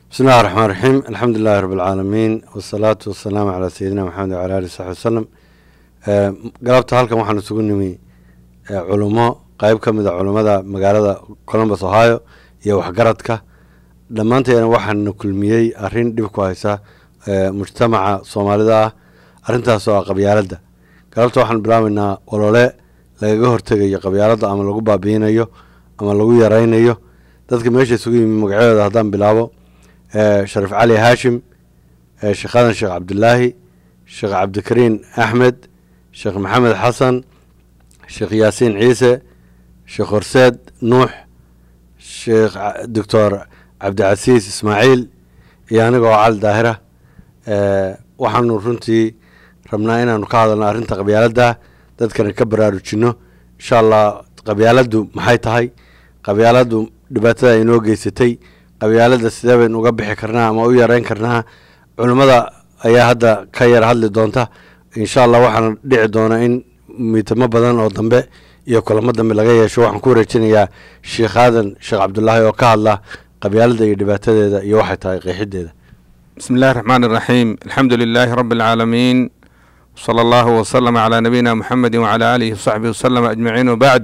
bismi illahi raxmaan raxiim alxamdu lilahi rabi alcaalamiin wasalaatu wasalaamu calaa sayidina maxamed wacala alih saxbi wasalam galabta halkan waxaan isugu nimi culummo qeyb ka mid a culummada magaalada columbus ohio iyo waxgaradka dhammaanteena waxaana kulmiyey arrin dhib ku haysa mujtamaca soomaalida ah arrintaas oo ah qabyaaladda galabta waxaan bilaabeynaa olole lagaga hortegayo qabyaaladda ama lagu baabiinayo ama lagu yaraynayo dadka meesha isugu yimi magacyadooda haddaan bilaabo sharif cali haashim sheekh hadan sheekh cabdilaahi sheekh cabdikariin axmed sheekh maxamed xasan sheekh yaasiin ciise sheekh horseed nuux sheekh doctor cabdicasiis ismaaciil iyo aniga oo cali daahira waxaanu runtii rabnaa inaanu ka hadalno arrinta qabyaaladda dadkana ka baraarujinno insha allah qabyaaladdu maxay tahay qabyaaladdu dhibaatada ay inoo geysatay qabyaaladda sidee baynu uga bixi karnaa ama u yareyn karnaa culimmada ayaa hadda ka yar hadli doonta insha allah waxaana dhici doona in miitamo badan oo dambe iyo kulamo dambe laga yeesho waxaan ku wareejinayaa sheekh aadan sheekh cabdulaahi oo ka hadla qabyaaladda iyo dhibaatadeeda iyo waxay tahay qeexideeda bismi illahi raxmaan iraxiim alxamdu lilaahi rabbi alcaalamiin wsala allahu wasalama calaa nabiyina muxamedi wacalaa aalihi wasaxbihi wasalama ajmaciin wabacd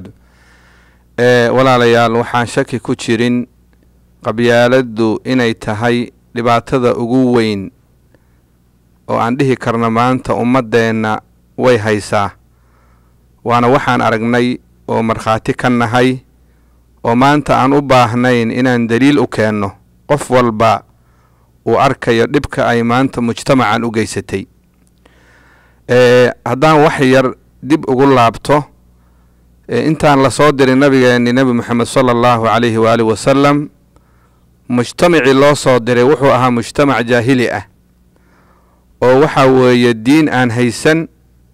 walaalayaal waxaan shaki ku jirin qabyaaladdu inay tahay dhibaatada ugu weyn oo aan dhihi karno maanta ummaddeenna way haysaa waana waxaan aragnay oo markhaati ka nahay oo maanta aan u baahnayn inaan daliil u keenno qof walba uu arkayo dhibka ay maanta mujtamacan u geysatay haddaan wax yar dib ugu laabto intaan lasoo diray nabigeenni nebi moxamed sala allahu calayhi waaalih wasalam mujtamacii loo soo diray wuxuu ahaa mujtamac jaahili ah oo waxaa weeye diin aan haysan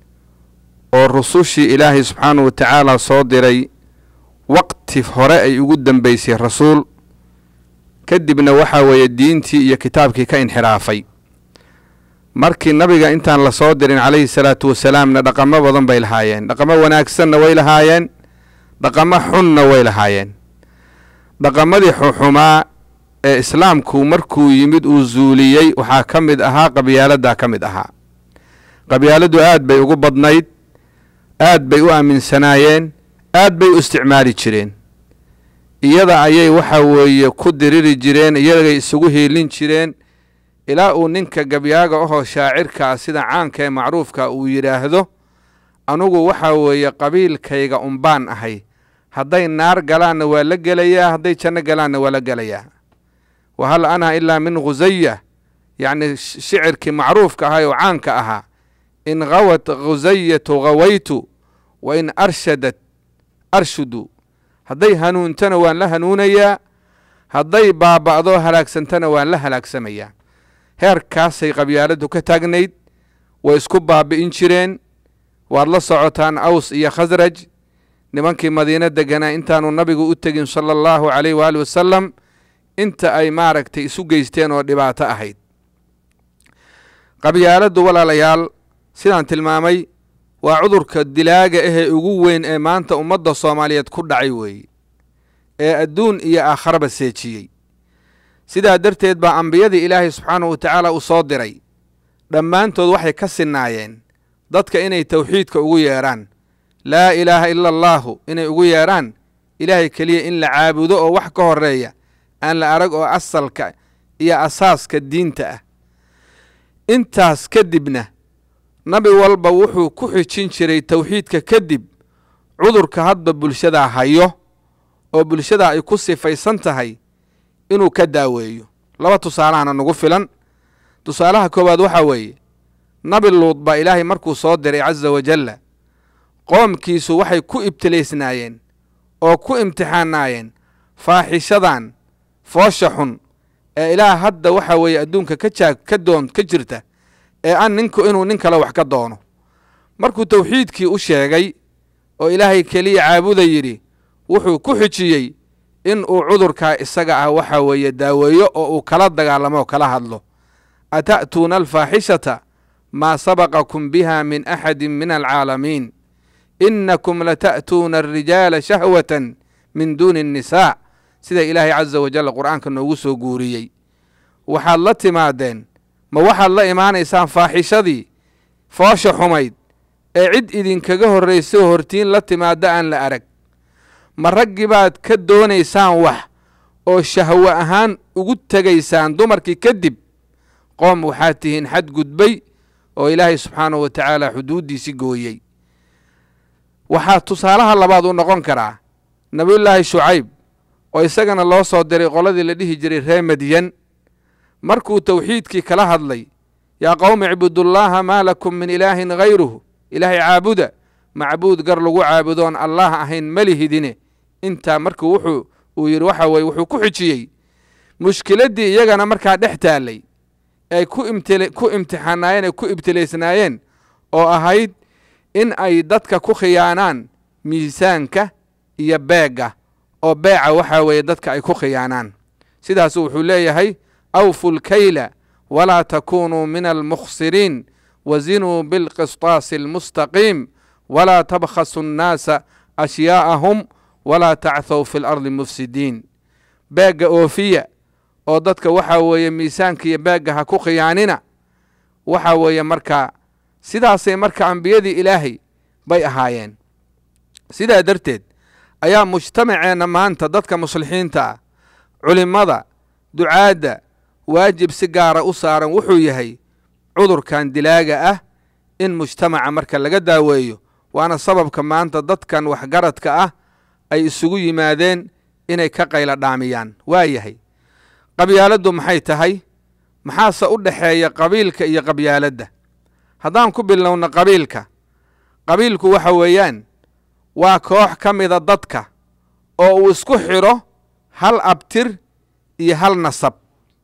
oo rusushii ilaahay subxaanahu wa tacaala soo diray waqti hore ay ugu dambeysay rasuul kadibna waxaa weeye diintii iyo kitaabkii ka inxiraafay markii nabiga intaan lasoo dirin calayhi salaatu wasalaamna dhaqamo badan bay lahaayeen dhaqamo wanaagsanna way lahaayeen dhaqamo xunna way lahaayeen dhaqamadii xuxumaa ee islaamku markuu yimid uu zuuliyey waxaa ka mid ahaa qabyaaladdaa ka mid ahaa qabyaaladdu aad bay ugu badnayd aad bay u aaminsanaayeen aad bay u isticmaali jireen iyada ayay waxa weeye ku diriri jireen iyagay isugu hiilin jireen ilaa uu ninka gabyaaga ahoo shaacirkaa sida caanka ee macruufka uu yidhaahdo anugu waxaa weeye qabiilkayga unbaan ahay hadday naar galaanna waa la gelayaa hadday janno galaanna waa la gelayaa wa hal ana ilaa min khusaya yacni shicirkii macruufka ahaa oo caanka ahaa in khawat khusayatu khawaytu wa in arshadat arshudu hadday hanuuntana waan la hanuunayaa hadday baaba'do halaagsantana waan la halaagsamayaa heerkaasay qabyaaladdu ka taagnayd way isku baabi'in jireen waad la socotaan aws iyo khasraj nimankii madiino deganaa intaanu nabigu u tegin sala allahu calayh waali wasalam inta ay maaragtay isu geysteen oo dhibaato ahayd qabyaaladdu walaalayaal sidaan tilmaamay waa cudurka dilaaga ahee ugu weyn ee maanta ummadda soomaaliyeed ku dhacay weeye ee adduun iyo aakharaba seejiyey sidaa darteed baa ambiyadii ilaahay subxaanahu wa tacaala uu soo diray dhammaantood waxay ka sinnaayeen dadka inay tawxiidka ugu yeedhaan laa ilaaha ila allaahu inay ugu yeedhaan ilaahay keliya in la caabudo oo wax ka horreeya aan la arag oo asalka iyo asaaska diinta ah intaas kadibna nabi walba wuxuu ku xijin jiray tawxiidka kadib cudurka hadba bulshadaa hayo oo bulshadaa ay ku sifaysan tahay inuu ka daaweeyo laba tusaalahana nagu filan tusaalaha koowaad waxaa weeye nabi luud baa ilaahay markuu soo diray casa wajalla qoomkiisu waxay ku ibtilaysnaayeen oo ku imtixaanaayeen faaxishadan foosha xun ee ilaah hadda waxaa weeye adduunka ka jaag ka doon ka jirta ee an ninku inuu nin kale wax ka doono markuu tawxiidkii u sheegay oo ilaahay keliya caabuda yidhi wuxuu ku xijiyey in uu cudurkaa isaga ah waxa weeye daaweeyo oo uu kala dagaalamo oo kala hadlo ata'tuuna alfaaxishata maa sabaqakum biha min axadi min alcaalamiin inakum lata'tuuna alrijaala shahwatan min duuni annisaa sida ilaahay casa wajal qur'aanka noogu soo guuriyey waxaad la timaadeen ma waxaad la imaanaysaan faaxishadii foosha xumayd ee cid idinkaga horraysay hortiin la timaadda aan la arag ma raggii baad ka doonaysaan wax oo shahwo ahaan ugu tegaysaan dumarkii kadib qoom waxaad tihiin xad gudbay oo ilaahay subxaanahu wa tacaala xuduuddiisi gooyey waxaa tusaalaha labaad u noqon karaa nebiyullaahi shucayb oo isagana loo soo diray qoladii la dhihi jiray ree madyan markuu tawxiidkii kala hadlay yaa qowmi icbudullaaha maa lakum min ilaahin hayruhu ilaahay caabuda macbuud gar lagu caabudoon allaah ahayn malihidine intaa markuu wuxuu uu yidhi waxa weye wuxuu ku xijiyey mushkiladdii iyagana markaa dhex taallay ay ku ku imtixaanaayeen ay ku ibtilaysnaayeen oo ahayd in ay dadka ku khiyaanaan miisaanka iyo beegga oo beeca waxaa weeye dadka ay ku khiyaanaan sidaasu wuxuu leeyahay awfu lkayla walaa takunuu min almukhsiriin wazinuu bilqisطaasi almustaqiim walaa tabkhasu annaasa ashyaa'ahum walaa tachw fi lardi mufsidiin beegga oofiya oo dadka waxaa weeye miisaanka iyo beegga ha ku khiyaanina waxaa weeye markaa sidaasay marka ambiyadii ilaahay bay ahaayeen sidaa darteed ayaa mujtamaceenna maanta dadka muslixiinta ah culimmada ducaadda waajib si gaara u saaran wuxuu yahay cudurkan dilaaga ah in mujtamaca marka laga daaweeyo waana sababka maanta dadkan waxgaradka ah ay isugu yimaadeen inay ka qayla dhaamiyaan waa yahay qabyaaladdu maxay tahay maxaase u dhexeeya qabiilka iyo qabyaaladda haddaan ku bilowno qabiilka qabiilku waxa weeyaan waa koox ka mida dadka oo uu isku xidho hal abtir iyo hal nasab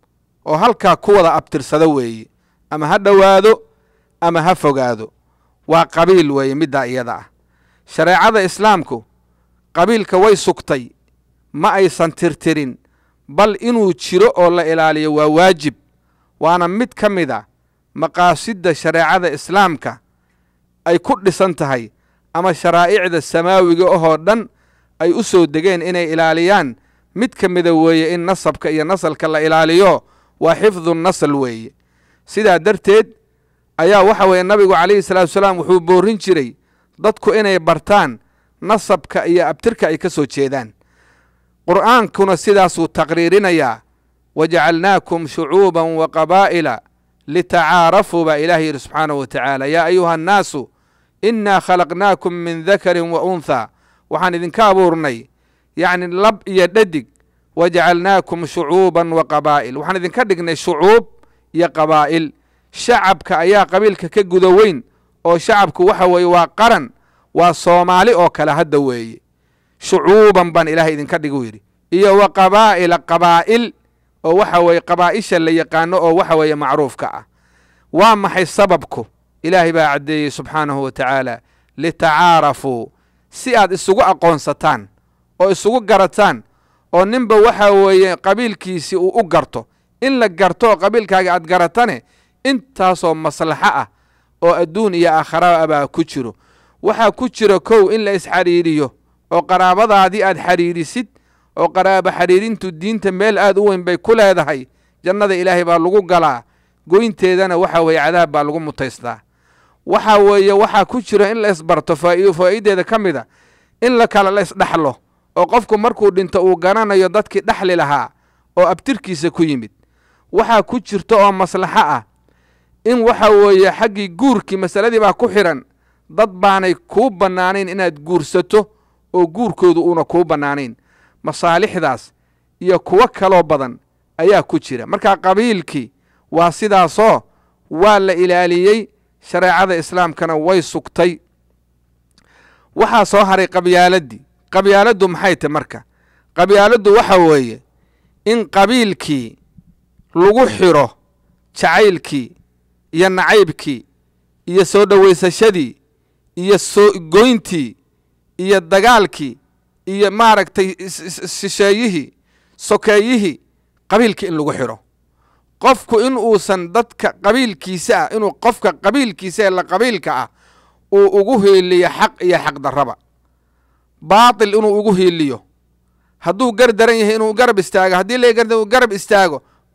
oo halkaa ku wada abtirsado weeye ama ha dhowaado ama ha fogaado waa qabiil weeye middaa iyada ah shareecada islaamku qabiilka way sugtay ma aysan tirtirin bal inuu jiro oo la ilaaliyo waa waajib waana mid ka mid a maqaasidda shareecada islaamka ay ku dhisan tahay ama sharaa'icda samaawiga ahoo dhan ay u soo degeen inay ilaaliyaan mid ka mida weeye in nasabka iyo nasalka la ilaaliyo waa xifdu nasl weeye sidaa darteed ayaa waxa weeye nabigu calayhi salaatu salaam wuxuu boorin jiray dadku inay bartaan nasabka iyo abtirka ay ka soo jeedaan qur'aankuna sidaasuu taqriirinayaa wajacalnaakum shucuuban wa qabaa'ila litacaarafuu baa ilaah yidhi subxaanahu wa tacaala yaa ayuha annaasu innaa khalaqnaakum min dakarin wa unthaa waxaan idinka abuurnay yacni lab iyo dhadig wajacalnaakum shucuuban wa qabaa'il waxaan idinka dhignay shucuub iyo qabaa'il shacabka ayaa qabiilka ka guda weyn oo shacabku waxa weeye waa qaran waa soomaali oo kale hadda weeye shucuuban baan ilaahay idinka dhigu yidhi iyo wa qabaa'ila qabaa'il oo waxa weeye qabaa'isha la yaqaano oo waxa weeye macruufka ah waa maxay sababku ilaahay baa caddeeyey subxaanahu wa tacaala litacaarafuu si aad isugu aqoonsataan oo isugu garataan oo ninba waxa weeye qabiilkiisii uu u garto in la garto oo qabiilkaaga aad garatane intaasoo maslaxo ah oo adduun iyo aakhara abaa ku jiro waxaa ku jira kow in la isxadhiidhiyo oo qaraabadaadii aad xadhiidhisid oo qaraabo xadhiidhintu diinta meel aad u weyn bay ku leedahay jannada ilaahay baa lagu galaa goynteedana waxa weeye cadaab baa lagu mutaystaa waxa weeye waxaa ku jira in la isbarto faa'iideeda ka mid a in la kale la isdhaxlo oo qofku markuu dhinto uu garanayo dadkii dhaxli lahaa oo abtirkiisa ku yimid waxaa ku jirta oo maslaxo ah in waxa weeye xaggii guurkii masaladii baa ku xidhan dad baanay kuu bannaanayn inaad guursato oo guurkoodu uuna kuu bannaanayn masaalixdaas iyo kuwo kaloo badan ayaa ku jira marka qabiilkii waa sidaasoo waa la ilaaliyey shareecada islaamkana way sugtay waxaa soo haray qabyaaladii qabyaaladdu maxay tahy marka qabyaaladdu waxa weeye in qabiilkii lagu xidho jacaylkii iyo nacaybkii iyo soo dhowaysashadii iyo soo goyntii iyo dagaalkii iyo maaragtay shisheeyihii sokeeyihii qabiilkii in lagu xidho qofku in uusan dadka qabiilkiisa ah inuu qofka qabiilkiisa ee la qabiilka ah uu ugu hiiliyo xaq iyo xaq darraba baatil inuu ugu hiiliyo hadduu gar daran yahay inuu garab istaago haddii la garab istaago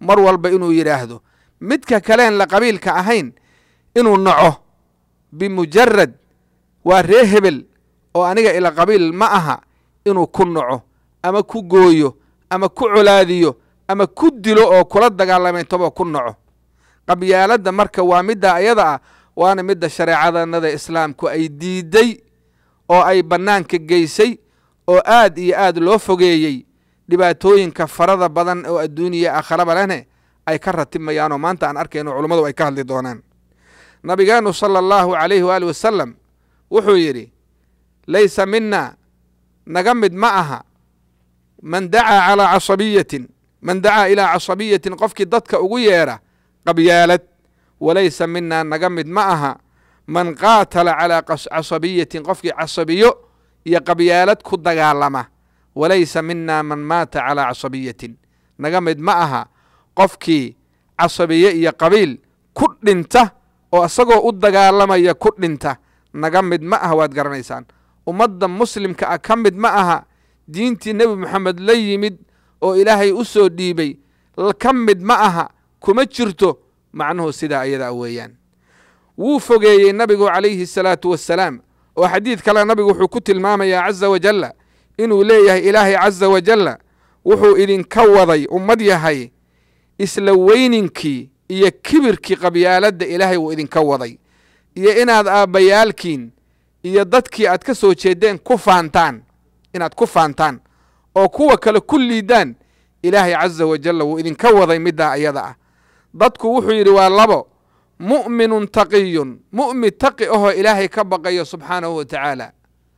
mar walba inuu yidhaahdo midka kaleen la qabiilka ahayn inuu naco bimujarad waa ree hebel oo aniga ila qabiil ma aha inuu ku naco ama ku gooyo ama ku colaadiyo ama ku dilo oo kula dagaalamayntaba ku naco qabyaaladda marka waa midda ayada ah waana midda shareecadanada islaamku ay diiday oo ay bannaanka geysay oo aad iyo aad loo fogeeyey dhibaatooyinka farada badan oo adduuniya aakharaba lehne ay ka ratimayaanoo maanta aan arkayno culummadu ay ka hadli doonaan nabigeenu sala allahu calayhi waali wasalam wuxuu yidhi laysa mina naga mid ma aha man dacaa calaa casabiyatin man dacaa ilaa casabiyatin qofkii dadka ugu yeedha qabyaalad walaysa minaa naga mid ma aha man qaatala calaa casabiyatin qofkii casabiyo iyo qabyaalad ku dagaalama walaysa minaa man maata calaa casabiyatin naga mid ma aha qofkii casabiye iyo qabiil ku dhinta oo isagoo u dagaalamaya ku dhinta naga mid ma aha waad garanaysaan ummadda muslimka ah ka mid ma aha diintii nebi moxamed la yimid oo ilaahay u soo dhiibay ka mid ma aha kuma jirto macnuhu sidaa ayadaa weeyaan wuu fogeeyey nabigu calayhi asalaatu wassalaam oo xadiid kale nabigu wuxuu ku tilmaamayaa caza wajalla inuu leeyahay ilaahay caza wajalla wuxuu idinka waday ummad yahay isla weyninkii iyo kibirkii qabyaaladda ilaahay wuu idinka waday iyo inaad aabbayaalkiin iyo dadkii aad ka soo jeedeen ku faantaan inaad ku faantaan oo kuwa kale ku liidaan ilaahay caza wajalla wuu idinka waday middaa ayada ah dadku wuxuu yidhi waa labo mu'minun taqiyun mu'min taqi ahoo ilaahay ka baqayo subxaanahu wa tacaala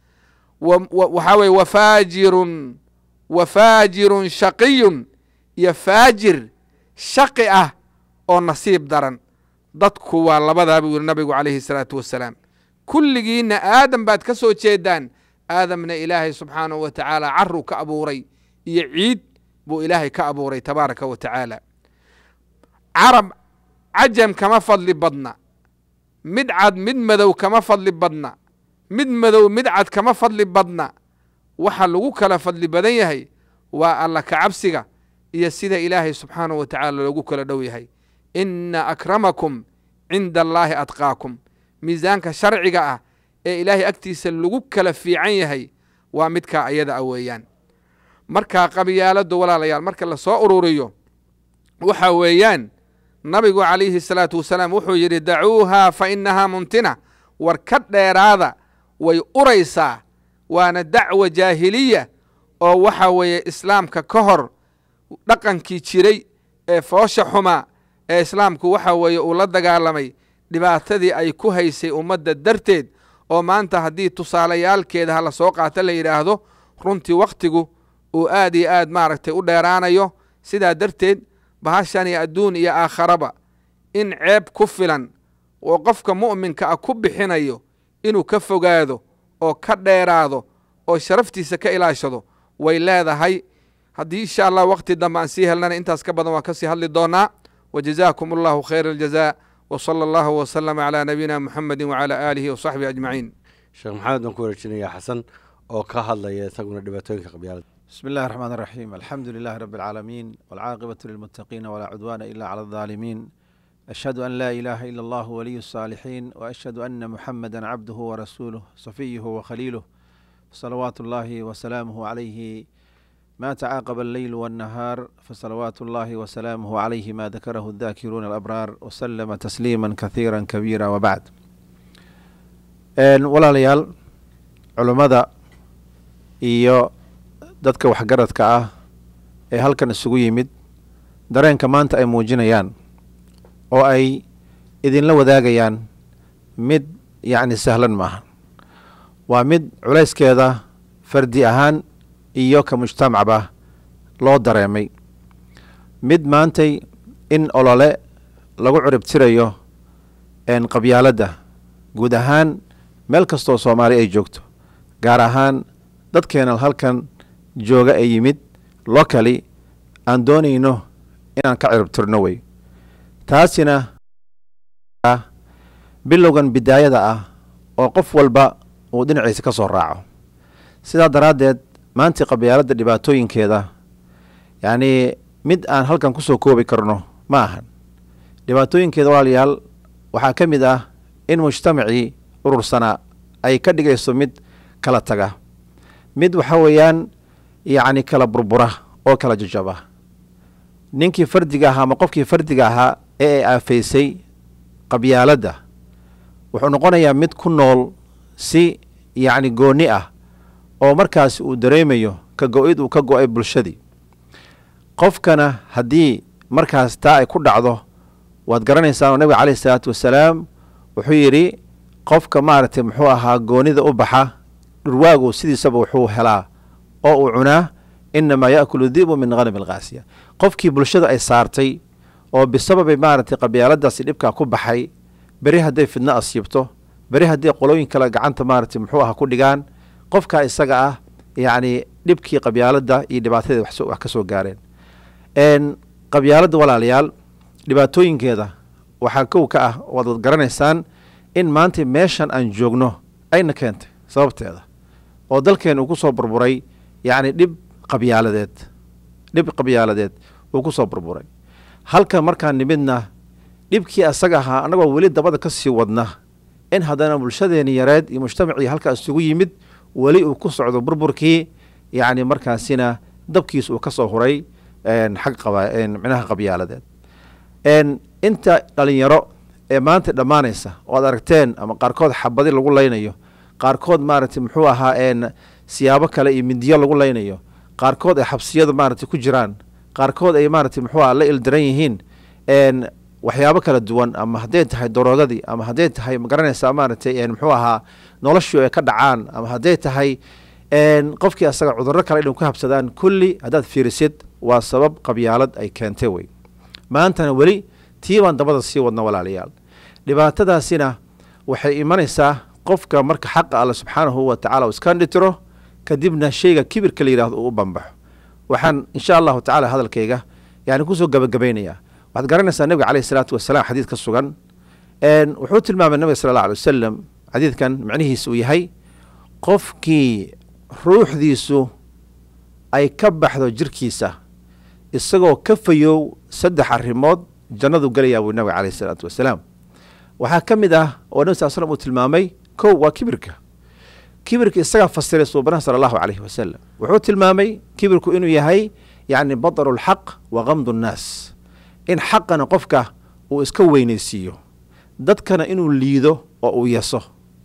waxaa weye wafaajirun wafaajirun shaqiyun iyo faajir shaqi ah oo nasiib daran dadku waa labadaa buu yidhi nabigu calayhi salaatu wassalaam kulligiinna aadam baad ka soo jeedaan aadamna ilaahay subxaanahu wa tacaala caruu ka abuuray iyo ciid buu ilaahay ka abuuray tabaaraka wa tacaala carab cajam kama fadli badna mid cad mid madow kama fadli badna mid madow mid cad kama fadli badna waxa lagu kala fadli badan yahay waa alla kacabsiga iyo sida ilaahay subxaanahu wa tacaala loogu kala dhow yahay inna akramakum cinda allaahi atqaakum miisaanka sharciga ah ee ilaahay agtiisa lagu kala fiican yahay waa midkaa ayada a weeyaan markaa qabyaaladdu walaalayaal marka la soo ururiyo waxa weeyaan nabigu calayhi salaatu wasalaam wuxuu yidhi dacuuhaa fa innahaa mumtina war ka dheeraada way uraysaa waana dacwa jaahiliya oo waxa weeye islaamka ka hor dhaqankii jiray ee foosha xumaa ee islaamku waxa weeye uu la dagaalamay dhibaatadii ay ku haysay ummadda darteed oo maanta haddii tusaalayaalkeeda ha la soo qaato la yidhaahdo runtii wakhtigu uu aad iyo aad maaragtay u dheeraanayo sidaa darteed bahashani adduun iyo aakharaba in ceeb ku filan oo qofka mu'minka ah ku bixinayo inuu ka fogaado oo ka dheeraado oo sharaftiisa ka ilaashado way leedahay haddii insha allah wakhti dambe aan sii helnana intaas ka badan waan ka sii hadli doonaa wa jazaakum allahu khayra aljazaa wa sala allahu wasalama calaa nabiyina muxamedi wacalaa aalihi wasaxbihi ajmaciin sheekh maxamed baan ku wareejinayaa xasan oo ka hadlaya isaguna dhibaatooyinka qabyaalada بسم الله الرحمن الرحيم الحمد لله رب العالمين والعاقبة للمتقين ولا عدوان إلا على الظالمين أشهد أن لا إله إلا الله ولي الصالحين وأشهد أن محمدا عبده ورسوله صفيه وخليله صلوات الله وسلامه عليه ما تعاقب الليل والنهار فصلوات الله وسلامه عليه ما ذكره الذاكرون الأبرار وسلم تسليما كثيرا كبيرا وبعد ولا ليال علماء iyo dadka waxgaradka ah ee halkan isugu yimid dareenka maanta ay muujinayaan oo ay idinla wadaagayaan mid yacni sahlan maaha waa mid culayskeeda fardi ahaan iyo ka mujtamacba loo dareemay mid maantay in olole lagu curibtirayo qabyaaladda guud ahaan meel kastoo soomaali ay joogto gaar ahaan dadkeena halkan jooga ee yimid locally aan doonayno inaan ka ciribtirno wey taasina bilowgan bidaayada ah oo qof walba uu dhinaciisa ka soo raaco sidaa daraaddeed maantii qabyaaladda dhibaatooyinkeeda yacnii mid aan halkan kusoo koobi karno ma ahan dhibaatooyinkeeda walaalayaal waxaa ka mid ah in mujtamacii urursanaa ay ka dhigayso mid kala taga mid waxa weeyaan yacni kala burbura oo kala jajaba ninkii fardiga ahaa ama qofkii fardiga ahaa ee ay aafaysay qabyaaladda wuxuu noqonayaa mid ku nool si yacni gooni ah oo markaasi uu dareemayo ka go-id uu ka go-ay bulshadii qofkana haddii markaas taa ay ku dhacdo waad garanaysaa oo nabiga caleyhi isalaatu wasalaam wuxuu yidhi qofka maaragtay muxuu ahaa goonida u baxa dhurwaagu sidiisaba wuxuu helaa oo uu cunaa inamaa yaakulu dibu min hanami alkhaasiya qofkii bulshada ay saartay oo bisababi maaragtay qabyaaladaasi dhibkaa ku baxay beri hadday fidno asiibto beri hadday qolooyin kale gacanta maaragtay muxuu aha ku dhigaan qofkaa isaga ah yacni dhibkii qabyaaladda iyo dhibaatadii wax ka soo gaareen qabyaaladda walaalayaal dhibaatooyinkeeda waxaa kow ka ah waad garanaysaan in maanta meeshan aan joogno ayna keentay sababteeda oo dalkeen uu ku soo burburay yacni dhib qabyaaladeed dhib qabyaaladeed uu ku soo burburay halkan markaan nimidna dhibkii asaga ahaa annagoo weli dabada ka sii wadna in haddana bulshadeeni yareed iyo mujtamacii halkaas isugu yimid weli uu ku socdo burburkii yacni markaasina dabkiis uu ka soo huray xag qaba micnaha qabyaaladeed inta dhalinyaro ee maanta dhammaanaysa oo ad aragteen ama qaarkood xabadi lagu laynayo qaarkood maaragtay muxuu ahaa siyaabo kale iyo mindiyo lagu laynayo qaarkood ay xabsiyada maaragtay ku jiraan qaarkood ay maaragtay muxuu aha la ildiran yihiin waxyaabo kala duwan ama hadday tahay daroogadii ama hadday tahay magaranaysaa maaragtay muxuu ahaa noloshii ay ka dhacaan ama hadday tahay qofkii asaga cudurro kale inay ku habsadaan kulli haddaad fiirisid waa sabab qabyaalad ay keentay wey maantana weli tii baan dabada sii wadna walaalayaal dhibaatadaasina waxay imanaysaa qofka marka xaqa alle subxaanahu wa tacala uu iska dhitiro kadibna shayga kibirka la yidhahdo uu u bambaxo waxaan insha allahu tacala hadalkayga yani kusoo gabagabaynayaa waxaad garanaysaa nabiga caleyhi salaatu wasalaam xadiid ka sugan wuxuu tilmaamay nabiga sala allah alay wasalam xadiidkan macnihiisa uu yahay qofkii ruuxdiisu ay ka baxdo jirkiisa isagoo ka fayow saddex arrimood jannadu gelayaa buu nabiga caleyhi salaatu wasalaam waxaa ka mid ah oo nabi sal slam uu tilmaamay kow waa kibirka kibirka isagaa fasiray suubanaha sala allahu caleyhi wasalam wuxuu tilmaamay kibirku inuu yahay yacni badaru lxaq wa kamdu nnaas in xaqana qofka uu iska weynaysiiyo dadkana inuu liido oo uu yaso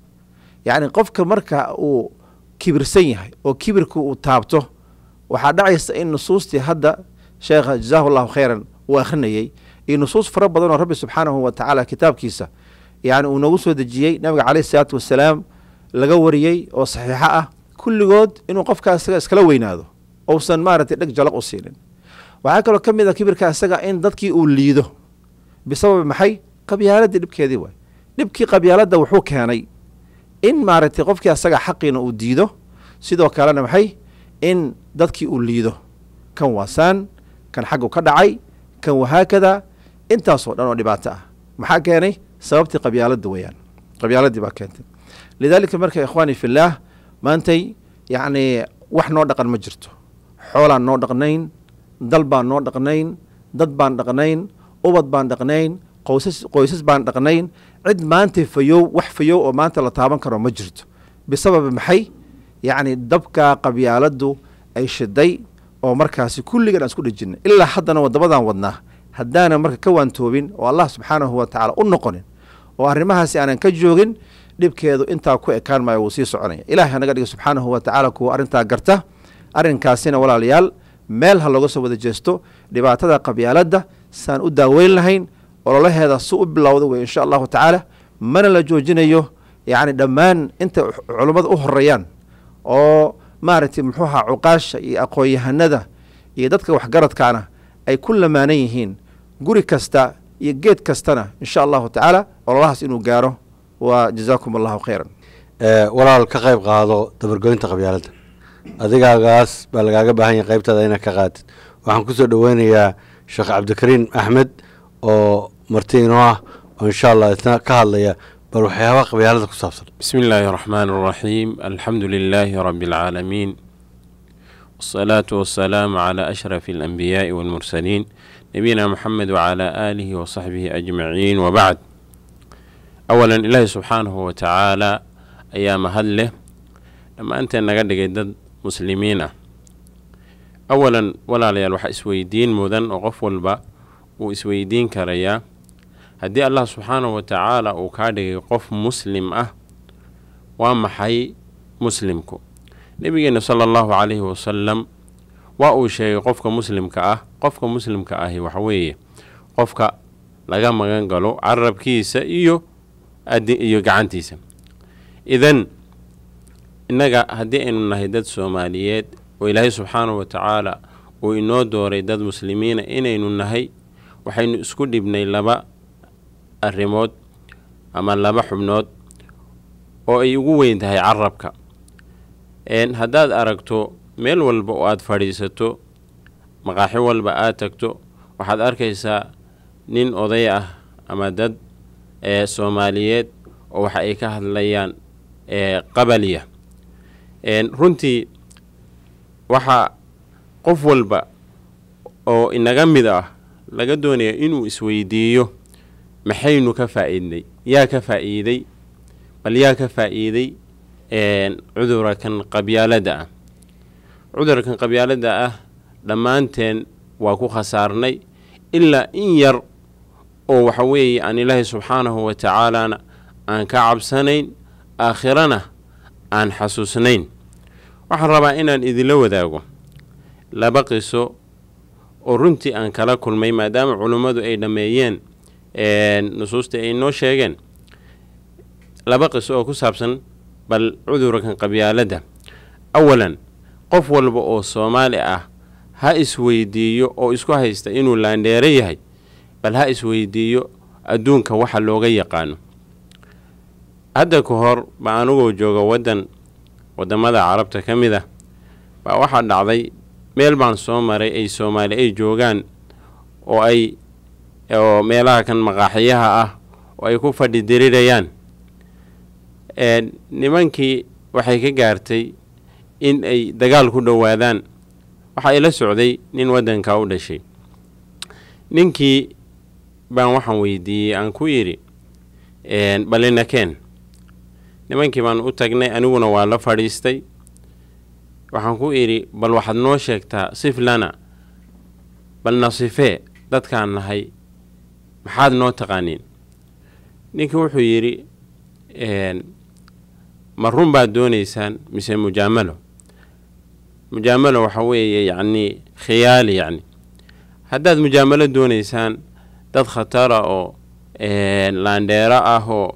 yacni qofka marka uu kibirsan yahay oo kibirka uu taabto waxaa dhacaysa in nusuustii hadda sheekha jazaahu llahu khayran uu akhrinayey iyo nusuus fara badan oo rabbi subxaanahu wa tacaala kitaabkiisa yani uu noogu soo dejiyey nabiga caleyhi isalaatu wasalaam laga wariyey oo saxiixo ah kulligood inuu qofkaa isaga iskala weynaado ousan maaragtay dheg jalaq u siinin waxaa kaloo ka mid a kibirka isaga in dadkii uu liido bisababi maxay qabyaaladii dhibkeedii waay dhibkii qabyaaladda wuxuu keenay in maaragtay qofkii asaga xaqiina uu diido sidoo kalena maxay in dadkii uu liido kan waasaan kan xaggu ka dhacay kan wahaakada intaasoo dhan oo dhibaato ah maxaa keenay sababtii qabyaaladda weeyaan qabyaaladii baa keentay lidaalika marka ikhwaani fillaah maantay yacnii wax noo dhaqan ma jirto xoolaan noo dhaqnayn dal baan noo dhaqnayn dad baan dhaqnayn ubad baan dhaqnayn qoysas qoysas baan dhaqnayn cid maanta fayow wax fayow oo maanta la taaban karo ma jirto bisababi maxay yacni dabkaa qabyaaladdu ay shiday oo markaasi kulligan aan isku dhejinay ilaa haddana waddamadaan wadnaa haddaana marka ka waantoobin oo allah subxaanahu wa tacaala u noqonin oo arrimahaasi aanan ka joogin dhibkeedu intaa ku ekaan maayo wuu sii soconaya ilahay hanaga dhiga subxaanahu wa tacaala kuwa arrintaa garta arrinkaasina walaalayaal meel ha looga soo wada jeesto dhibaatada qabyaaladda saan u daaweyn lahayn ololaheeda si u bilowda wey insha allahu tacaala mana la joojinayo yacni dhammaan inta culummada u horeeyaan oo maaragtay muxuu ahaa cuqaasha iyo aqoon-yahanada iyo dadka waxgaradkaana ay ku lamaanan yihiin guri kasta iyo geed kastana insha allahu tacaala ololahaas inuu gaaro waa jazaakum allahu khayran walaal ka qayb qaado dabargoynta qabyaaladda adigaagaas baa lagaaga baahan yahay qaybtaada inaad ka qaatid waxaan kusoo dhoweynayaa sheekh cabdikariim axmed oo marti inoo ah oo insha allah isna ka hadlaya bal waxyaabaha qabyaalada ku saabsan بسم الله الرحمن الرحيم الحمد لله رب العالمين والصلاة والسلام على أشرف الأنبياء والمرسلين نبينا محمد وعلى آله وصحبه أجمعين وبعد أولا إلهي سبحانه وتعالى أيام هله لما أنت نقدر دad muslimiin ah awalan walaalayaal waxaa isweydiin mudan oo qof walba uu isweydiin karayaa haddii allah subxaanahu wa tacaala uu kaa dhigay qof muslim ah waa maxay muslimku nebigeena sala allahu calayhi wasalam waa uu sheegay qofka muslimka ah qofka muslimka ahi waxa weeye qofka laga magan galo carabkiisa iyo iyo gacantiisa idan innaga haddii aynu nahay dad soomaaliyeed oo ilaahay subxaanahu wa tacaala uu inoo dooray dad muslimiina inaynu nahay waxaynu isku dhibnay laba arrimood ama laba xubnood oo ay ugu weyn tahay carabka haddaad aragto meel walba oo aada fadhiisato maqaaxi walba aad tagto waxaad arkaysaa nin oday ah ama dad ee soomaaliyeed oo waxa ay ka hadlayaan qabaliya runtii waxaa qof walba oo inaga mid ah laga doonaya inuu isweydiiyo maxaynu ka faa'iidnay yaa ka faa'iiday bal yaa ka faa'iiday cudurkan qabyaaladda ah cudurkan qabyaaladda ah dhammaanteen waa ku khasaarnay ilaa in yar oo waxa weeye aan ilaahay subxaanahu wa tacaalana aan ka cabsanayn aakhirana aan xasuusnayn waxaan rabaa inaan idinla wadaago laba qiso oo runtii aan kala kulmay maadaama culummadu ay dhammeeyeen nusuustii ay noo sheegeen laba qiso oo ku saabsan bal cudurkan qabyaaladda awalan qof walba oo soomaali ah ha isweydiiyo oo isku haysta inuu laandheero yahay bal ha isweydiiyo adduunka waxa looga yaqaano hadda ka hor baa anigoo jooga waddan waddamada carabta ka mid ah baa waxaa dhacday meel baan soo maray ay soomaali ay joogaan oo ay oo meelaha kan maqaaxiyaha ah oo ay ku fadhi dirirayaan nimankii waxay ka gaartay in ay dagaal ku dhowaadaan waxa ila socday nin waddanka u dhashay ninkii baan waxaan weydiiyey aan ku yidhi balinakeen nimankii baan u tagnay aniguna waa la fadhiistay waxaan ku idhi bal waxaad noo sheegtaa siflana bal nasifee dadkaan nahay maxaad noo taqaaniin ninkii wuxuu yidhi ma run baad doonaysaan mise mujaamalo mujaamalo waxa weeye yacnii khiyaali yacni haddaad mujaamalo doonaysaan dad khatara oo laandheero ah oo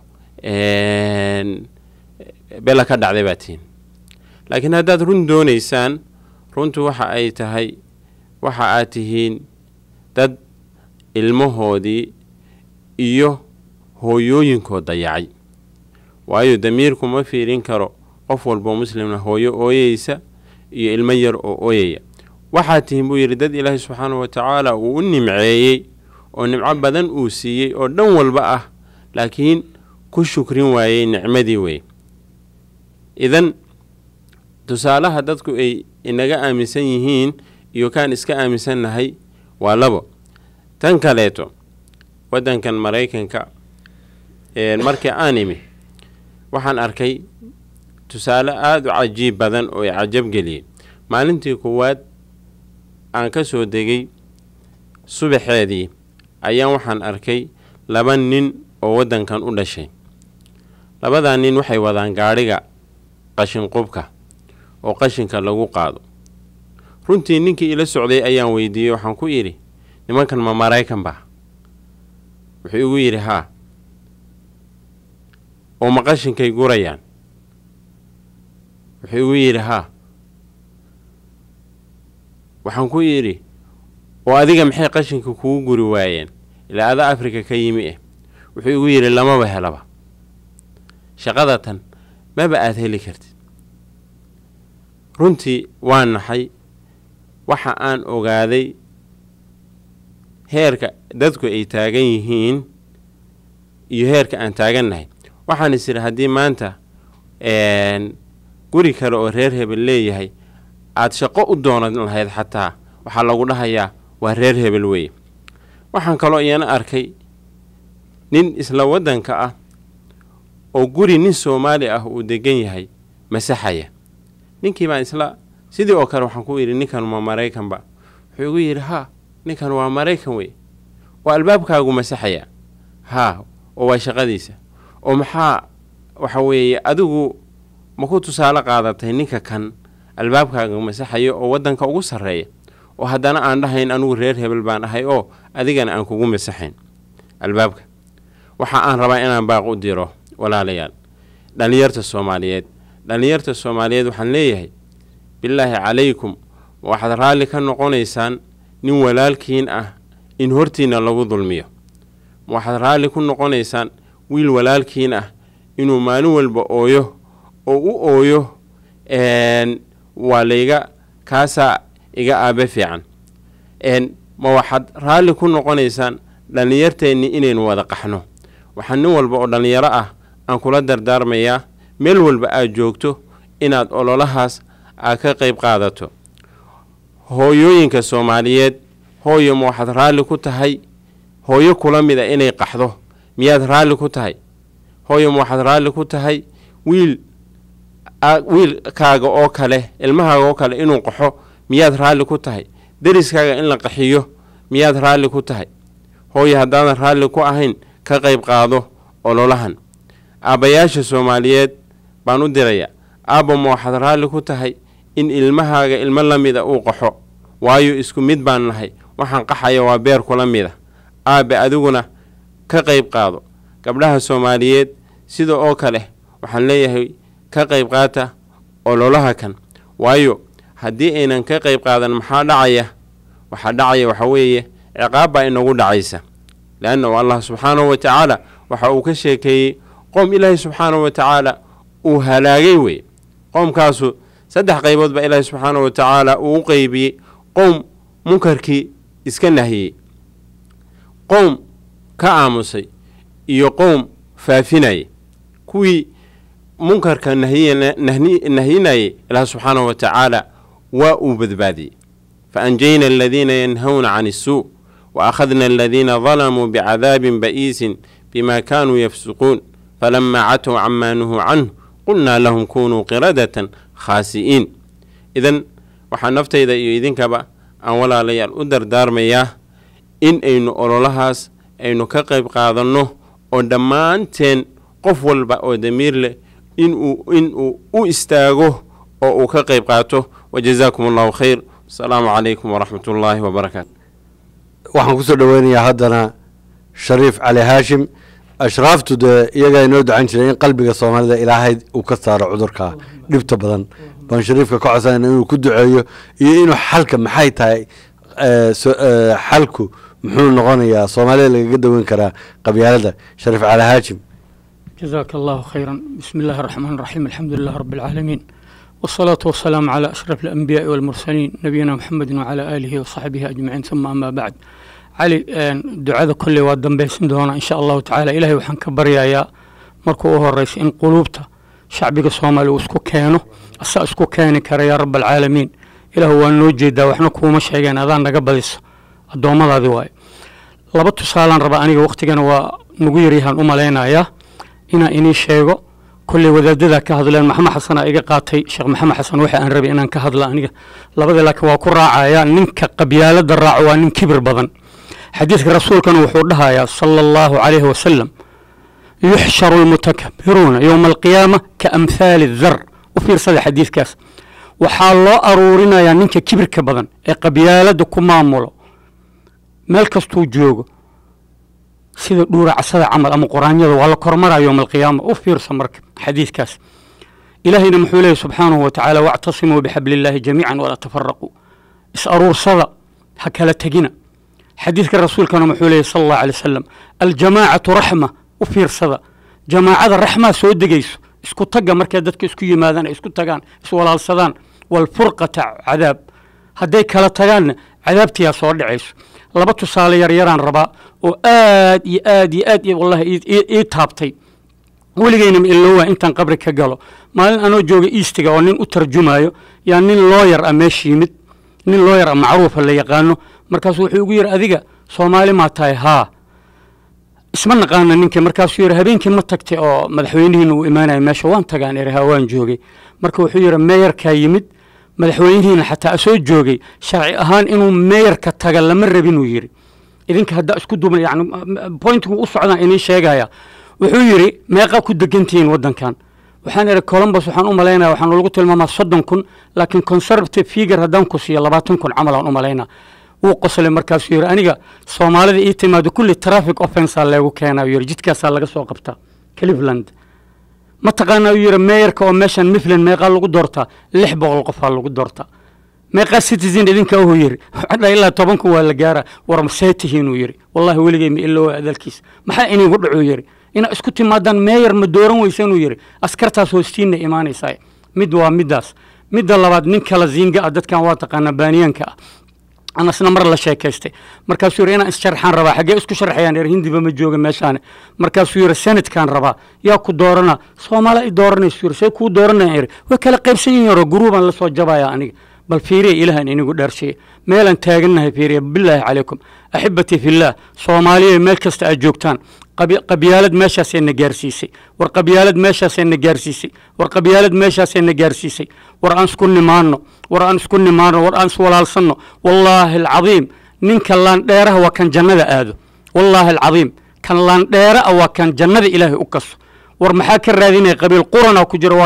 bela ka dhacday baa tihiin laakiin haddaad run doonaysaan runtu waxa ay tahay waxa aad tihiin dad ilmahoodii iyo hooyooyinkood dayacay waayo damiirku ma fiirin karo qof walboo muslimna hooyo ooyeysa iyo ilmo yar oo ooyaya waxaad tihiin buu yidhi dad ilaahay subxaanahu wa tacaala uu u nimceeyey oo nimco badan uu siiyey oo dhan walba ah laakiin ku shukrin waayey nicmadii wey idan tusaalaha dadku ay inaga aaminsan yihiin iyo kaan iska aaminsannahay waa labo tan kaleeto waddankan maraykanka markii aan imi waxaan arkay tusaale aada u cajiib badan oo i cajab geliyey maalintii kuwaad aan ka soo degay subaxeedii ayaan waxaan arkay laba nin oo waddankan u dhashay labadaa nin waxay wadaan gaadhiga qashinqubka oo qashinka lagu qaado runtii ninkii ila socday ayaan weydiiyey waxaan ku idhi nimankan ma maraykan ba wuxuu igu yidhi haa oo ma qashinkay gurayaan wuxuu igu yidhi haa waxaan ku yidhi oo adiga maxay qashinka kugu guri waayeen ilaa ada afrika ka yimi eh wuxuu igu yidhi lamaba helaba shaqada tan maba aada heli kartid runtii waa naxay waxa aan ogaaday heerka dadku ay taagan yihiin iyo heerka aan taagannahay waxaan is idhi haddii maanta guri kale oo reer hebel leeyahay aad shaqo u doonan lahayd xataa waxaa lagu dhahayaa waa reer hebel weeye waxaan kaloo iyana arkay nin isla waddanka ah oo guri nin soomaali ah uu degan yahay masaxaya ninkii baan isla sidii oo kale waxaan ku yidhi ninkan waa maraykanba wuxuu igu yidhi haa ninkan waa maraykan wey oo albaabkaagu masaxaya haa oo waa shaqadiisa oo maxaa waxa weeye adigu ma ku tusaale qaadatay ninka kan albaabkaaga masaxayo oo waddanka ugu sarreeya oo haddana aan dhahayn anigu reer hebel baan ahay oo adigana aan kugu masaxayn albaabka waxa aan rabaa inaan baaq u diro walaalayaal dhallinyarta soomaaliyeed dhallinyarta soomaaliyeed waxaan leeyahay bilaahi calaykum waxaad raalli ka noqonaysaan nin walaalkiin ah in hortiinna lagu dulmiyo waxaad raalli ku noqonaysaan wiil walaalkiin ah inuu maalin walba ooyo oo u ooyo waa layga kaasaa iga aabe fiican ma waxaad raalli ku noqonaysaan dhallinyarteennii inaynu wada qaxno waxaa nin walba oo dhallinyaro ah aan kula dardaarmayaa meel walba aad joogto inaad ololahaas aad ka qayb qaadato hooyooyinka soomaaliyeed hooyo ma waxaad raalli ku tahay hooyo kula mid a inay qaxdo miyaad raalli ku tahay hooyo ma waxaad raalli ku tahay wiil wiilkaaga oo kale ilmahaaga oo kale inuu qaxo miyaad raalli ku tahay deriskaaga in la qaxiyo miyaad raalli ku tahay hooyo haddaadan raalli ku ahayn ka qayb qaado ololahan aabbayaasha soomaaliyeed baan u dirayaa aabba ma waxaad raalli ku tahay in ilmahaaga ilmo la mida uu qaxo waayo isku mid baan nahay waxaan qaxaya waa beer kula mida aabbe adiguna ka qayb qaado gabdhaha soomaaliyeed sida oo kale waxaan leeyahay ka qayb qaata ololaha kan waayo haddii aynan ka qayb qaadan maxaa dhacaya waxaa dhacaya waxa weeye ciqaab baa inagu dhacaysa leannahu allah subxaanahu wa tacaala waxa uu ka sheekeeyey qoom ilaahay subxaanahu wa tacaala uu halaagay weye qoomkaasu saddex qaybood baa ilaahay subxaanahu wa tacaala uu u qeybiyey qowm munkarkii iska nahiyey qowm ka aamusay iyo qowm faafinayay kuwii munkarka nahyinayay ilaah subxaanahu wa tacaala waa uu badbaadiyey fa anjayna aladiina yanhawna can isuu wa akhadna aladiina dalamuu bicadaabin ba'iisin bima kaanuu yafsuquun falamaa catow camaa nuhuu canhu qulnaa lahum kunuu qiradatan khaasi'iin idan waxaa naftayda iyo idinkaba aan walaalayaal u dardaarmayaa in aynu ololahaas aynu ka qayb qaadanno oo dhammaanteen qof walba oo damiir leh inuu inuu u istaago oo uu ka qayb qaato wajazaakum allahu khayr asalaamu calaykum waraxmat ullaahi wabarakaatu waxaan kusoo dhoweynayaa haddana shariif cali haashim ashraaftu dee iyagaa inoo ducan jiray in qalbiga soomaalida ilaahay uu ka saaro cudurka dhibta badan baan shariifka ka codsanayna inuu ku duceeyo iyo inuu xalka maxay tahay xalku muxuu noqonayaa soomaalida lagaga daweyn karaa qabyaalada shariif cali haashim جزاك الله خيرا بسم الله الرحمن الرحيم الحمد لله رب العالمين والصلاة والسلام على أشرف الأنبياء والمرسلين نبينا محمد وعلى آله وصحبه أجمعين ثم أما بعد علي دعاء كل وادن بيسن دونا إن شاء الله تعالى إلهي وحن كبريا يا مركو هو الرئيس إن قلوبته شعبك الصومالي واسكو كانوا أسا اسكو كاني كرا يا رب العالمين إله هو نوجد وحنا كوما شيئا أذان نقبلس الدوما ذي واي لبطو سالان ربا أنيق وقتنا ونقيريها الأمالينا يا inaa inii sheego kolley wadaadada ka hadleen maxamed xasanaa iga qaatay sheekh maxamed xasan waxa aan rabay inaan ka hadla aniga labada laakiin waa ku raacaya ninka qabyaalada raaco waa nin kibir badan xadiidka rasuulkana wuxuu dhahayaa sala allahu calayhi wasalam yuxsharu almutakabiruuna yowma alqiyaama ka amhaali dar u fiirsada xadiidkaas waxaa loo aruurinayaa ninka kibirka badan ee qabyaalada ku maamulo meel kastuu joogo sida dhuuracasada camal ama quraanyada waa la kormaraa yowma alqiyaama u fiirsa marka xadiidkaas ilaahayna muxuu leeyahy subxaanahu wa tacaala wactasimuu bixabli illaahi jamiican walaa tafaraquu is aruursada ha kala tegina xadiidka rasuulkana muxuu leeyahy sala allahu alay wasalam aljamaacatu raxma u fiirsada jamaacada raxmaa soo degayso isku tagga markay dadka isku yimaadaan ay isku tagaan iswalaalsadaan walfurqata cadaab hadday kala tagaanna cadaabtiyaa soo dhacayso laba tusaale yaryaraan rabaa oo aad iyo aad iyo aad wallahi ii taabtay weligeyna ma ilowaa intaan qabri ka galo maalin anoo jooga eastiga oo nin u tarjumayo yaa nin looyar ah meesha yimid nin looyar ah macruufa la yaqaano markaasuu wuxuu igu yidhi adiga soomaali maa tahay haa isma naqaana ninkii markaasuu yidhi habeenkii ma tagtay oo madaxweynihiina uu imaanaya meesha waan tagaan eri haa waan joogay marka wuxuu yidhi meeyarkaa yimid madaxweynihiina xataa soo joogay sharci ahaan inuu meeyarka taga lama rabinuu yidhi idinka haddaa isku duubna yani pointigu u socdaan inii sheegaya wuxuu yidhi meeqaa ku degantihiin waddankan waxaan idhi columbus waxaan u malaynaya waxaan lagu tilmaamaa soddon kun laakiin conservative figure haddaan ku siiyo labaatan kun camal aan u malaynaa wuu qoslay markaasuu yidhi aniga soomaalida ii timaado kulli traffic offensaa leegu keenaa yidhi jidkaasaa laga soo qabtaa cleveland ma taqaanaa uu yidhi meeyarka oo meeshan miffland meeqaa lagu doortaa lix boqol qofaa lagu doortaa meeqaa citizen idinka ahuu yidhi waxaa ilaa toban kun waa la gaara war masee tihiinuu yidhi wallahi weligay ma iloowa adalkiis maxaa inigu dhacuu yidhi inaa isku timaadaan meeyar ma dooran weysanuu yidhi askartaas hoostiinna imaanaysaa mid waa middaas midda labaad nin kala ziinga ah dadkan waa taqaanaa baaniyaanka ah anasna mar la sheekaystay markaasuu yidhi inaan issharaxaan rabaa xaggee isku sharaxayaan er hindiba ma jooga meeshaane markaasuu yidhi senatkaan rabaa yaa ku doorana soomaali ay dooranaysu yidhi see kuu dooranayaan eri way kala qaybsan yihiin yaro guruubaan la soo jabaya aniga bal fiiriya ilahan inigu dheershiya meelaan taagannahay fiiriya bilaahi calaykum axibatii fillaah soomaaliya meel kasta aad joogtaan qabyaalad meeshaasay na gaarsiisay war qabyaalad meeshaasay na gaarsiisay war qabyaalad meeshaasay na gaarsiisay war aan isku nimaanno war aan isku nimaanno war aan iswalaalsanno wallaahi alcadiim ninka laandheeraha waa kan jannada aado wallaahi alcadiim kan laandheera ah waa kan jannada ilaahay u kaso war maxaa ka raadinaya qabiil qurana ku jiro waa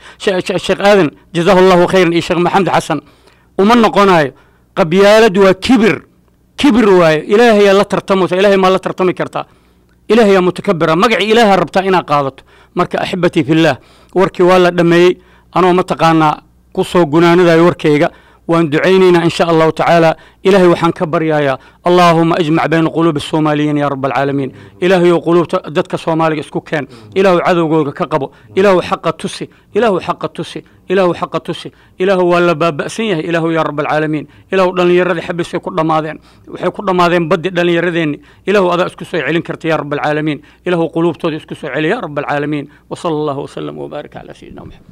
sheekh aadan jazaahu allahu khayran iyo sheekh maxamed xasan uma noqonayo qabyaalad waa kibir kibir waaye ilaahayaa la tartamaysa ilaahay maa la tartami kartaa ilaahayaa mutakabira magacii ilaaha rabtaa inaad qaadato marka axibatii fillaah warkii waa la dhammeeyey anoo mataqaanaa ku soo gunaanadayo warkayga waan ducaynaynaa in sha allahu tacaala ilaahay waxaan ka baryayaa allaahuma ajmac bayna quluubi الsoomaaliyiin ya rab alcaalamiin ilaahayow quluubta dadka soomaaliga isku keen ilaahu cadowgooda ka qabo ilaahu xaqa tusi ilaahu xaqa tusi ilaahu xaqa tusi ilaahu waa la baaba'san yahay ilaahu ya rab alcaalamiin ilaahu dhallinyaradii xabisay ku dhammaadeen waxay ku dhammaadeen baddi dhallinyaradeenni ilaahu adaa isku soo celin karta ya rab alcaalamiin ilaahu quluubtooda isku soo celi ya rab alcaalamiin wasala allahu wasalam wbaarik calaa sayidina maxamed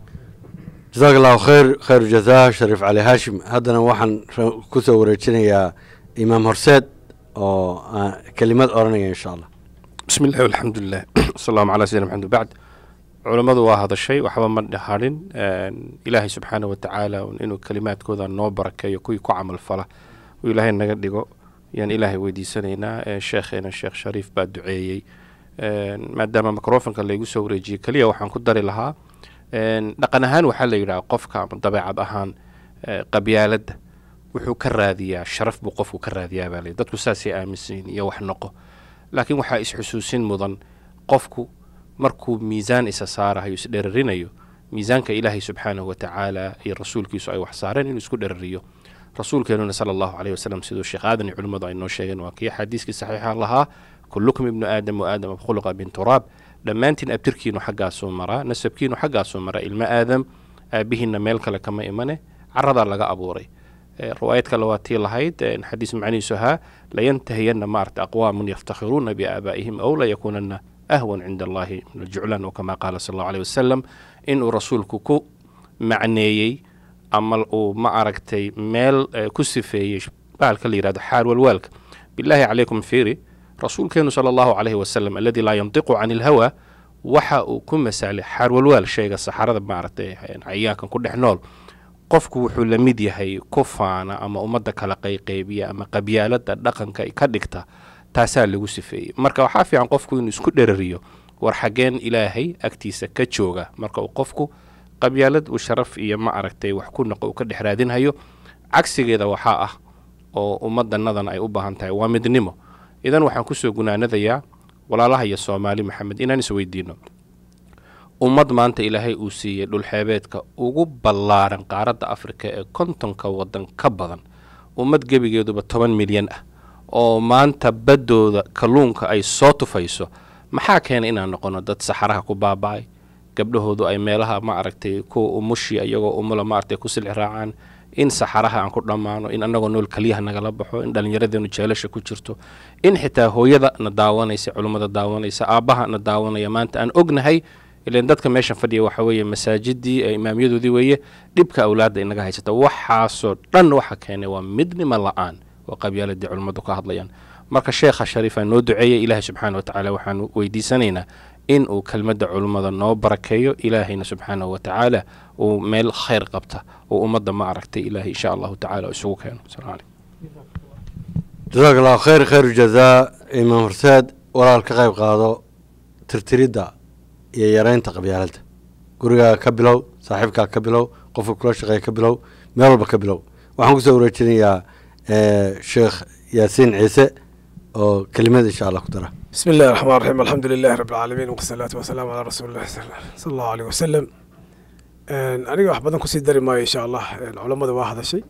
jasaak allahu khayr khayr jazaa shariif cali haashim haddana waxaan ku soo wareejinayaa imaam horseed oo kelimad odhanaya insha allah bismi illahi alxamdu lilah wasalaamu calaa sayidina maxamed bacd culammadu waa hadashay waxba ma hadhin ilaahay subxaana wa tacaala inuu kelimaadkooda noo barakeeyo kuwii ku camal fala uu ilaahay naga dhigo yaan ilaahay weydiisanaynaa sheekheena sheekh shariif baa duceeyey maadaama microfonka laygu soo wareejiyey keliya waxaan ku dari lahaa dhaqan ahaan waxaa la yidhaha qofka ama dabeecad ahaan qabyaaladda wuxuu ka raadiyaa sharaf buu qofku ka raadiyaa baa lay dadku saasay aaminsan iyo wax noqo laakiin waxaa isxusuusin mudan qofku markuu miisaan isa saarahayo isdherarinayo miisaanka ilaahay subxaanahu wa tacaala iyo rasuulkiisu ay wax saareen inuu isku dherariyo rasuulkeenuna sala allahu caleyhi wasalam siduu sheekh aadan iyo culimmadu ay noo sheegeen waa kii xadiiskii saxiixa lahaa kullukum ibnu aadam wa aadam khuluqa min turaab dhammaantiin abtirkiinu xaggaasuu maraa nasabkiinu xaggaasuu maraa ilmo aadam aabihiinna meel kale kama imane caradaa laga abuuray riwaayad kale waa tii lahayd xadiis macnihiisu ahaa layantahiyanna maarata aqwaamun yaftakhiruuna biaabaa'ihim aw layakuunanna ahwan cinda allahi min aljuclaan oo kama qaala sal allahu aleyh wasalam inuu rasuulku ku macneeyey ama uu ma aragtay meel ku sifeeyey baalka la yihahdo xaal walwaalka bilaahi calaykum fiiri rasuulkeenu sala allahu caleyhi wasalam aladii laa yantiqu can ilhawa waxa uu ku masaalay xaarwalwaal sheega saxarada maaragtay cayaankan ku dhex nool qofku wuxuu la mid yahay ku faana ama ummadda kala qayqaybiya ama qabyaalada dhaqanka ka dhigta taasaa lagu sifeeyey marka waxaa fiican qofku inuu isku dherariyo war xaggeen ilaahay agtiisa ka jooga marka uu qofku qabyaalad uu sharaf iyo ma aragtay wax ku noqo uu ka dhex raadinhayo cagsigeeda waxaa ah oo ummadanadan ay u baahan tahay waa midnimo idan waxaan kusoo gunaanadayaa walaalaha iyo soomaali maxamed inaan isweydiino ummad maanta ilaahay uu siiyey dhulxeebeedka ugu ballaaran qaaradda afrika ee kontonka waddan ka badan ummad gebigeeduba toban milyan ah oo maanta baddooda kalluunka ay soo tufayso maxaa keena inaan noqono dad saxaraha ku baaba-ay gabdhahoodu ay meelaha ma aragtay kuwa umushi iyagoo umula maaragtay ku silix raacaan in saxaraha aan ku dhammaano in annagoo nool kaliyaha nagala baxo in dhallinyaradeenu jeelasha ku jirto in xitaa hooyada na daawanaysa culummada daawanaysa aabbaha na daawanaya maanta aan ognahay ilan dadka meeshan fadhiya waxa weeye masaajidii ee imaamyadoodii weeye dhibka awlaadda inaga haysata waxaasoo dhan waxa keenay waa midnimo la-aan oo qabyaaladii culummadu ka hadlayaan marka sheekha shariifa noo duceeyay ilaahay subxaana wa tacaala waxaanu weydiisanaynaa in uu kelmadda culummada noo barakeeyo ilaahayna subxaanahu wa tacaala uu meel khayr qabta oo ummadda ma aragtay ilaahay insha allahu tacala isugu keeno asalaamu calaykum jasaak allahu khayr khayru jazaa imaam horseed walaal ka qayb qaado tirtiridda iyo yareynta qabyaaladda gurigaaga ka bilow saaxiibkaa ka bilow qofka kula shaqeeya ka bilow meel walba ka bilow waxaan kusoo wareejinayaa sheekh yaasiin ciise oo kelimad insha allah ku dara بسم الله الرحمن الرحيم الحمد لله رب العالمين والصلاة والسلام على رسول الله صلى الله عليه وسلم aniga wax badan kusii dari maayo insha allah culammada waa hadashay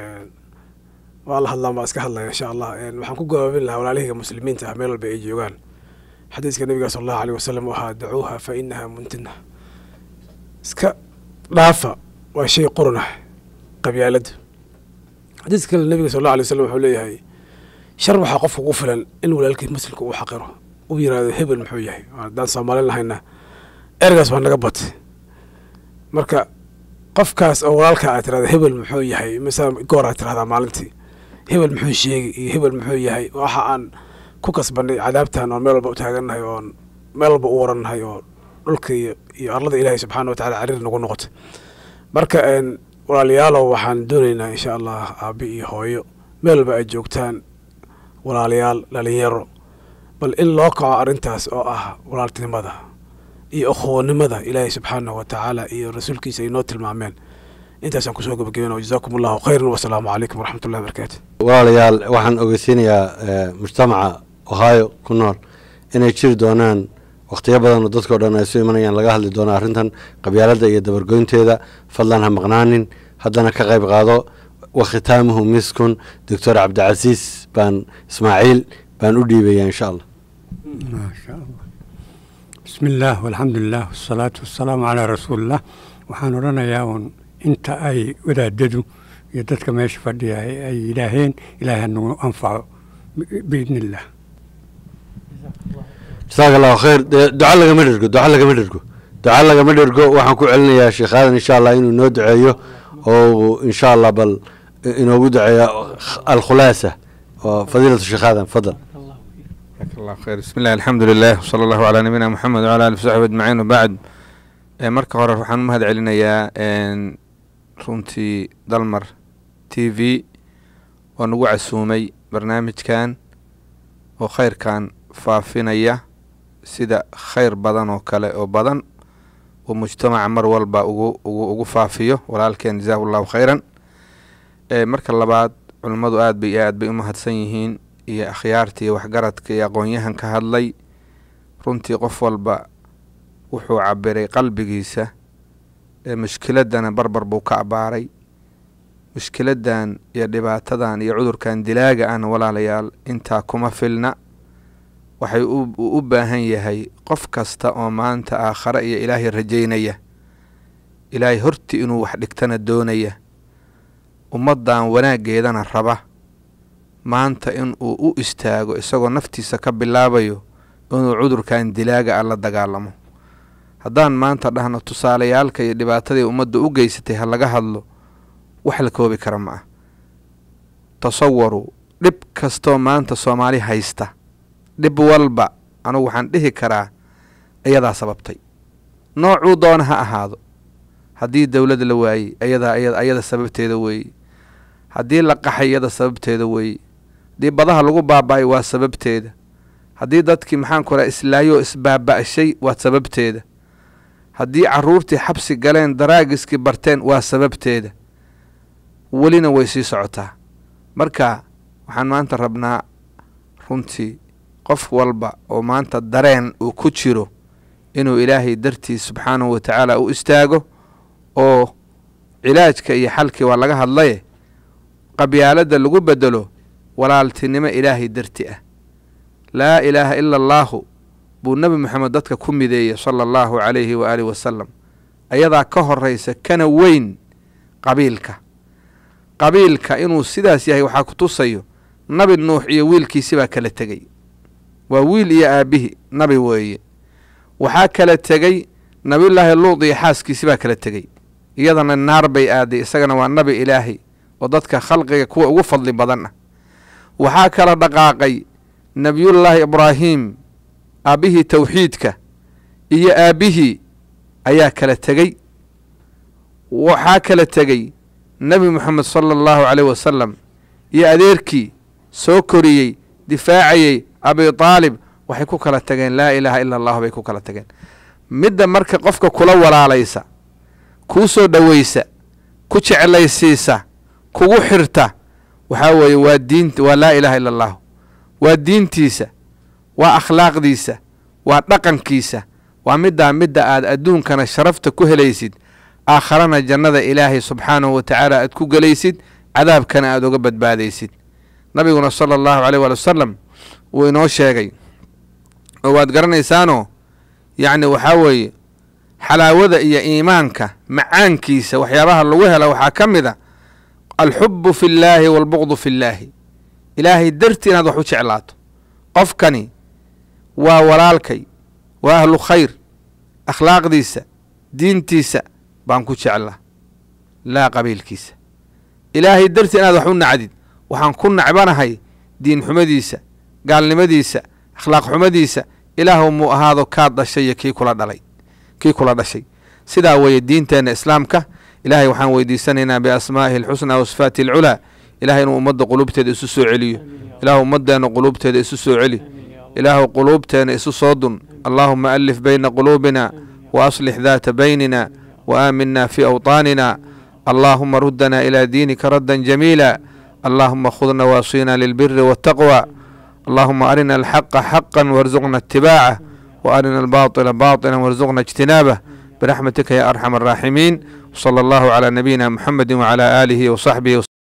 waa la hadlaan baa iska hadlaya insha allah waxaan ku gabaabin lahaa walaalihiga muslimiinta ah meel walba ay joogaan xadiiska nabiga sala allahu aleyh wasalam waxaa dacuuha fa inaha muntina iska dhaafa waa shay qurun ah qabyaaladu xadiiska kale nabiga sal allahu alay wasalam wuxuu leeyahay shar waxaa qofka ugu filan in walaalkii muslimka uu xaqiro uu yiraahdo hebel muxuu yahay haddaan soomaalin lahayna ergaas waa naga batay marka qofkaas oo walaalka aad tirahda hebel muxuu yahay misal goor aad tirahdaa maalintii hebel muxuu sheegay iyo hebel muxuu yahay waxa aan ku kasbanay cadaabtan oon meel walba u taagannahay oon meel walba u warannahay oo dhulka iyo iyo arlada ilaahay subxaana wa tacala cariir nagu noqotay marka walaalayaalow waxaan doonaynaa insha allah aabi iyo hooyo meel walba ay joogtaan walaalayaal dhalinyaro bal in loo kaco arrintaas oo ah walaaltinimada iyo ukhuwanimada ilaahay subxaanahu wa tacaala iyo rasuulkiisa ay noo tilmaameen intaasaan kusoo gabagabena jazaakum allahu khayran wasalaamu calaykum waraxmat ullahi barakaatu walaalayaal waxaan ogeysiinayaa mujtamaca ohio ku nool inay jiri doonaan wakhtiyo badan oo dadkao dhan ay isu imanayaan laga hadli doono arrintan qabyaaladda iyo dabargoynteeda fadlan ha maqnaanin haddana ka qayb qaado wakhitaamuhu miskun doctor cabdicasiis baan ismaaciil baan u dhiibaya insha allah ما شاء الله بسم الله والحمد لله والصلاة والسلام على رسول الله waxaan odhanayaa uun inta ay wadaadadu iyo dadka meesha fadhiya ay yidhaaheen ilaahay hanagu anfaco biidni illah jasaaka allahu khayr dee duco lagama dhergo duco lagama dhergo duco lagama dhergo waxaan ku celinayaa sheekh aadan insha allah inuu inoo duceeyo oo insha allah bal inoogu duceeyo alkhulaasa oo fadiilatu sheekh aadan fadal جزاك الله خير بسم الله الحمد لله وصلى الله على نبينا محمد وعلى اله وصحبه اجمعين وبعد ee marka hore waxaan u mahad celinayaa runtii dalmar t v oo nagu casuumay barnaamijkan oo khayrkan faafinaya sida khayr badan oo kale oo badan uu mujtamaca mar walba ugu ugu ugu faafiyo walaalkeen jazaahu llahu khayran marka labaad culimmadu aad bay iyo aad bay u mahadsan yihiin iyo akhyaarta iyo waxgaradka iyo aqoon-yahan ka hadlay runtii qof walba wuxuu cabiray qalbigiisa ee mushkiladana barbar buu ka abaaray mushkiladan iyo dhibaatadan iyo cudurkan dilaaga ahna walaalayaal intaa kuma filna waxay uu u baahan yahay qof kasta oo maanta aakhare iyo ilaahay rajaynaya ilaahay hortii inuu wax dhigtana doonaya ummaddan wanaaggeedana raba maanta in uu u istaago isagoo naftiisa ka bilaabayo inuu cudurkan dilaaga ah la dagaalamo haddaan maanta dhahno tusaalayaalka iyo dhibaatadii ummadda u geysatay ha laga hadlo wax la koobi kara ma ah tasawaru dhib kastoo maanta soomaali haysta dhib walba anugu waxaan dhihi karaa iyadaa sababtay noocuu doona ha ahaado haddii dowlad la waayey ayadaa ayada sababteeda weeye haddii la qaxay iyada sababteeda weeye haddii badaha lagu baaba-ay waa sababteeda haddii dadkii maxaanku raha islaayoo isbaaba-shay waa sababteeda haddii caruurtii xabsi galeen daraagiskii barteen waa sababteeda welina way sii socotaa marka waxaan maanta rabnaa runtii qof walba oo maanta dareen uu ku jiro inuu ilaahay dartiis subxaanahu wa tacaala u istaago oo cilaajka iyo xalkii waa laga hadlaye qabyaaladda lagu bedelo walaaltinimo ilaahay darti ah laa ilaaha ila allaahu buu nebi moxamed dadka ku mideeyey sala allahu calayhi wa aalihi wasalam ayadaa ka horraysa kana weyn qabiilka qabiilka inuu sidaas yahay waxaa ku tusayo nabi nuux iyo wiilkiisi baa kala tegey waa wiil iyo aabihi nabi weeye waxaa kala tegey nabiyullaahi luud iyo xaaskiisi baa kala tegey iyadana naar bay aaday isagana waa nabi ilaahay oo dadka khalqiga kuwa ugu fadli badan ah waxaa kala dhaqaaqay nebiyullaahi ibraahim aabbihii towxiidka iyo aabbihii ayaa kala tegey waxaa kala tegey nebi moxamed sala allahu caleyh wasalam iyo adeerkii soo koriyey difaacayey abi taalib waxay ku kala tageen laa ilaaha ila allahu bay ku kala tageen midda marka qofka kula walaalaysa kuu soo dhoweysa ku jeclaysiisa kugu xirta waxaa weeye waa diint waa laa ilaaha ila allahu waa diintiisa waa akhlaaqdiisa waa dhaqankiisa waa middaa midda aad adduunkana sharafta ku helaysid aakharana jannada ilaahay subxaanahu wa tacaala aad ku gelaysid cadaabkana aad uga badbaadaysid nabiguna sala allahu caleyh waali wasalam wuu inoo sheegay oo waad garanaysaanoo yacni waxaa weeye xalaawada iyo iimaanka macaankiisa waxyaabaha lagu hela waxaa ka mid a alxubu fi llaahi waalbuqdu fi llaahi ilaahay dartii inaad wax u jeclaato qofkani waa walaalkay waa ahlu khayr akhlaaqdiisa diintiisa baan ku jeclaa laa qabiilkiisa ilaahay dartii inaad wax u nacdid waxaan ku nacbanahay diin xumadiisa gaalnimadiisa akhlaaq xumadiisa ilaahu muu ahaado kaad dhashay iyo kii kula dhalay kii kula dhashay sidaa weeye diinteenna islaamka ilaahay waxaan weydiisanaynaa biasmaa'ihi alxusnaa wa sifaati alculaa ilahay inuu ummadda quluubteeda isu soo celiyo ilaahu ummadeenna quluubteeda isu soo celi ilaahu quluubteena isu soo dun allaahuma alif bayna quluubina wa aslix daata baynina wa aaminna fii awطaanina allaahuma ruddanaa ilaa diinika raddan jamiila allaahuma khudna waasiina lilbiri waاtaqwى allahuma arina alxaqa xaqa warzuqna itibaaca wa arina albaaطila baaطila warzuqna اjtinaabah biraxmatika ya arxam الraaximiin wslى allahu calى nabiyina muxamedi wclى aalihi wsaxbihi